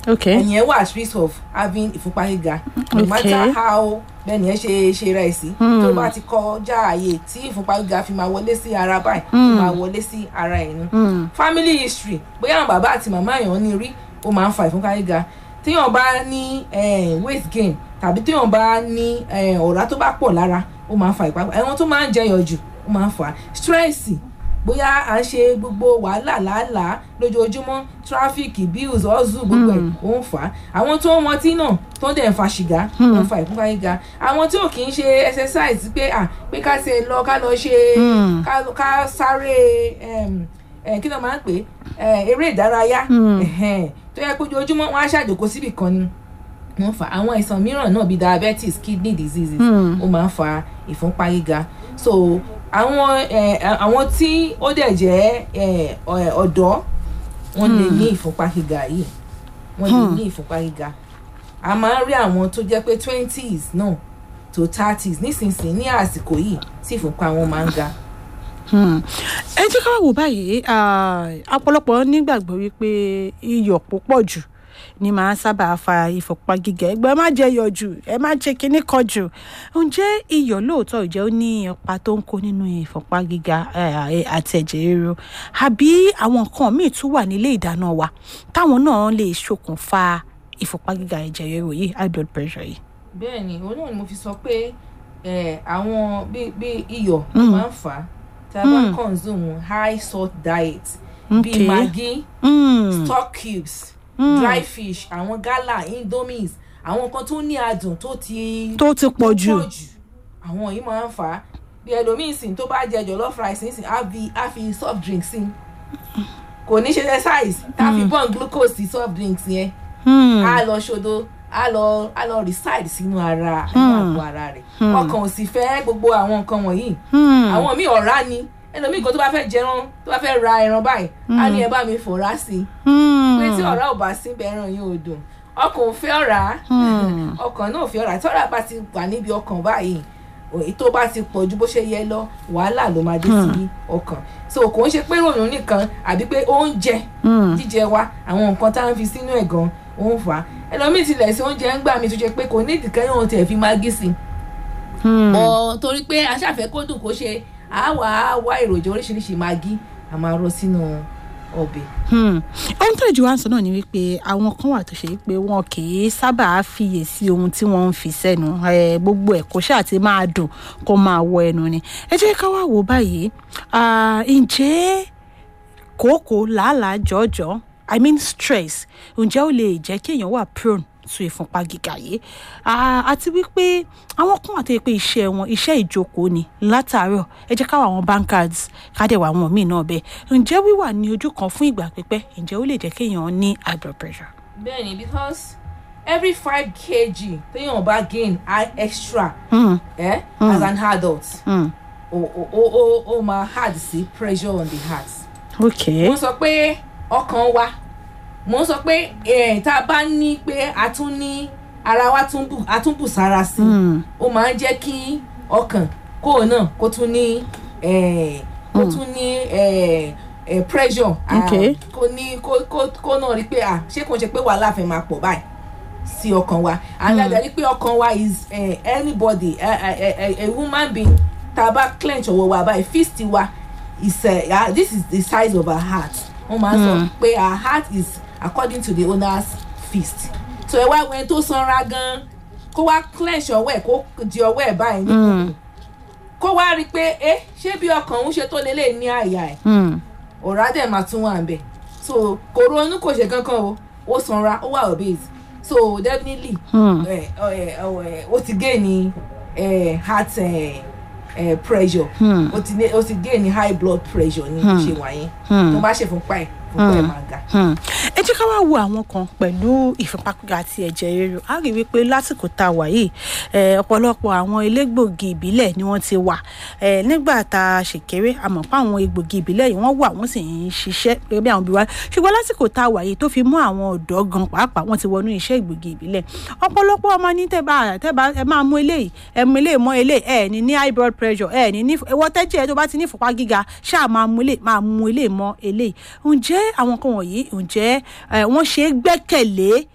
ok ẹni yẹn wà at risk of having ìfúnpá gíga no Okay. matter how bẹ́ẹ̀ni ẹ ṣe ṣe rẹ̀ sí tó bá ti kọjá ààyè tí ìfúnpá gíga fi máa wọlé sí ara báyìí ó máa wọlé sí ara ẹ̀ ni Hmm. family history bóyá àwọn bàbá àti màmá èèyàn ní rí ó máa ń fa ìfúnpá gíga téèyàn bá ní eh, weight gain tàbí téèyàn bá ní eh, ọ̀rá tó bá pọ̀ lára ó máa ń fa ìpapò ẹ̀wọ̀n tó máa ń jẹyọ̀ jù ó máa ń fa stress bóyá à ń ṣe gbogbo wàhálà làálàá lójoojúmọ́ tráfíkì bills ọ̀zù gbogbo ẹ̀ ó ń fà á àwọn tó ń mọtí náà tó ń dẹ̀ ń fa ṣìgá ó ń fa ìfúnpá gíga àwọn tí ò kì í ṣe exercise pé à pé ká ṣe lọ ká lọ ṣe Hmm. ká ká sáré em, eh, kí ló máa ń pè é eré ìdárayá Hmm. ẹ̀hẹ́n, tó yẹ kó ojoojúmọ́ wọn á ṣàjòkó síbì kan ni wọ́n fa àwọn àìsàn mìíràn náà bíi diabetes kidney diseases Hmm. ó máa ń fa ìfúnpá gíga so àwọn eh, àwọn tí ó dẹ̀ jẹ́ eh, ọ- ọ̀dọ́ wọ́n lè ní ìfúnpá gíga yìí wọ́n lè ní ìfúnpá gíga a máa ń rí àwọn tó jẹ́ pé twenties náà to thirties nísinsìnyí ní àsìkò yìí tí ìfúnpá wọn máa ń ga. Hmm. ẹ jẹ́ ká wò báyìí ah, ọ̀pọ̀lọpọ̀ nígbàgbọ́ wípé iyọ̀ púpọ̀ jù ni màá sábà fa ìfọ̀pá gíga ẹgbẹ́ ẹ má jẹ iyọ̀ jù ẹ má jẹ kinní kan jù ǹjẹ́ iyọ̀ lóòótọ́ ìjẹ́ ó ní ipa tó ń kó nínú ìfọ̀pá gíga eh, àti ẹ̀jẹ̀ ríru àbí àwọn nǹkan míì tún wà nílé ìdáná wa táwọn náà lè ṣokùnfà ìfọ̀pá gíga ẹ̀jẹ̀ ríru yìí high blood pressure yìí. bẹ́ẹ̀ ni òun náà ni mo fi sọ pé eh, àwọn bí bí iyọ̀ ló Mm. máa ń fà á tí a bá Mm. consume high salt diet Okay. bíi maggi Mm. stock cubes Mm. dry fish àwọn gala indomies àwọn nǹkan tó ní adùn tó ti tó ti pọ̀ jù. pọ̀ jù àwọn yìí máa ń fà á bí ẹlòmíì sìn tó bá jẹ jollof rice nísìn á fi á fi soft drink sí kò ní ṣe exercise tá a fi burn glucose sí soft drinks yẹn Hmm. á lọ ṣodo á lọ á lọ reside sínú ara inú àgọ́ ara rẹ̀ ọkàn ò sì fẹ́ gbogbo àwọn nǹkan wọ̀nyí Hmm. àwọn míì ọ̀rá ni ẹlòmíì kan tó bá fẹ́ jẹran tó bá fẹ́ ra ẹran báyìí á ní ẹ bá mi fọ̀rá sí i Hmm. pé tí ọ̀rá ò bá sí bẹ́ẹ̀ ẹran yìí ò dùn ọkàn ò fẹ́ ọ̀rá Hmm. ọkàn náà ò fẹ́ ọ̀rá tí ọ̀rá bá ti wà níbi ọkàn báyìí èyí tó bá ti pọ̀ ju bó ṣe yẹ lọ wàhálà ló máa dé sí ọkàn so kò ń ṣe pé ròyìn nìkan àbí pé oúnjẹ Hmm. jíjẹ wa àwọn nǹkan tá à ń fi sínú ẹ̀ gan ó ń fà á ẹlòmíì tilẹ̀ sí oúnjẹ ń gbà mí tó ṣe pé kò ní ìdíkẹ́ yóò tẹ̀ fi mágí sí Hmm. bọ́ torí pé aṣáfẹ́ kó dùn kó ṣe àwa á wá èròjà oríṣiríṣi mágí a máa rọ sínú ọbẹ̀. Hmm. ohun tó lè jù wá ń sọ náà ni wípé àwọn kan wà tó ṣe wípé wọn kì í sábà fiyè sí ohun tí wọ́n ń fi sẹ́nu Eh, gbogbo ẹ̀ kó ṣáà ti máa dùn kó máa wọ ẹnu ni ẹ jẹ́ ká wá wò báyìí Ah, ǹjẹ́ kòókòó làálàá jọ̀ọ́jọ́ i mean stress ǹjẹ́ ó lè jẹ́ kí èèyàn wà prone to ìfúnpá gíga yìí Ah, àti wípé àwọn kan àti pé iṣẹ́ wọn iṣẹ́ ìjókòó ni látàárọ̀ ẹ jẹ́ ká wà àwọn bankers kádẹ́wà àwọn míì náà bẹ́ẹ̀ ǹjẹ́ wíwà ní ojú kan fún ìgbà pípẹ́ ǹjẹ́ ó lè jẹ́ kéèyàn ní high blood pressure. bẹ́ẹ̀ni because every five kg téèyàn bá gain high extra Hmm, eh, as an adult hmm, ó ó ó ó ó máa hard sí pressure on the heart. okay. mo ń sọ pé ọkàn wa mo ń sọ pé eh, tá a bá ní pé a tún ní ara wa tún bù a tún bù sára sí i Hmm, ó máa ń jẹ́ kí ọkàn kó náà kó tún ní eh, kó tún ní eh, eh, pressure ah, Okay. kó ní kó kó kó náà rí pé ah ṣé kò ń ṣe pé wàhálà fẹ́ máa pọ̀ báyìí sí ọkàn wa àgbàgbà rí pé ọkàn wa is eh, anybody a, a, a, a woman being tá a bá clench ọwọ́ wa báyìí fist wa is uh, uh, this is the size of her heart wọ́n máa ń sọ pé her heart is according to the owner's fist so ẹ wá wẹ́n tó sanra gan kó wá clench ọwọ́ ẹ̀ kó di ọwọ́ ẹ̀ báyìí ní kó wá rí i pé ẹ ṣé bí ọkàn òun ṣe tó lélẹ̀ ní àyà ẹ̀ hmm, ọ̀rá dẹ̀ máa tún wà ń bẹ̀ so kò ronú kò ṣe kankan o ó sanra ó wà obese so definitely hmm. ẹ, ẹ, ẹ, ó ti gain ní ẹ, heart ẹ, ẹ, pressure Hmm. ó ti ní- ó ti gain ní high blood pressure ní bó ṣe wà yẹn tó bá ṣe fúnpá ẹ̀ fúnpá ẹ̀ máa ga. Hmm. ẹ jẹ́ ká wá wo àwọn kan pẹ̀lú ìfúnpá gíga àti ẹ̀jẹ̀ ríru a rí wípé lásìkò tá a wà yìí eh, ọ̀pọ̀lọpọ̀ àwọn elégbògi ìbílẹ̀ ni wọ́n ti wà Eh, nígbà tá a ṣèkéré a mọ̀ pé àwọn egbògi ìbílẹ̀ yìí wọ́n wà wọ́n sì ń ṣiṣẹ́ gẹ́gẹ́ bí àwọn òbí wa ṣùgbọ́n lásìkò tá a wà yìí tó fi mú àwọn ọ̀dọ́ gan pàápàá wọ́n ti wọnú iṣẹ́ ìgbògi ìbílẹ̀ ọ̀pọ̀lọpọ̀ ọmọ ní tẹ́bà tẹ́bà ẹ máa mú eléyìí ẹ mú eléyìí mọ́ eléyìí ẹ ní ní high blood pressure ẹ ní ní ẹwọ́ tẹ́jẹ̀ tó bá ti ní ìfúnpá gíga ṣáà máa mú eléyìí máa mú eléyìí mọ́ eléyìí ǹjẹ́ àwọn kan wọ̀nyí ǹjẹ́ eh, wọ́n ṣe é gbẹ́kẹ̀lé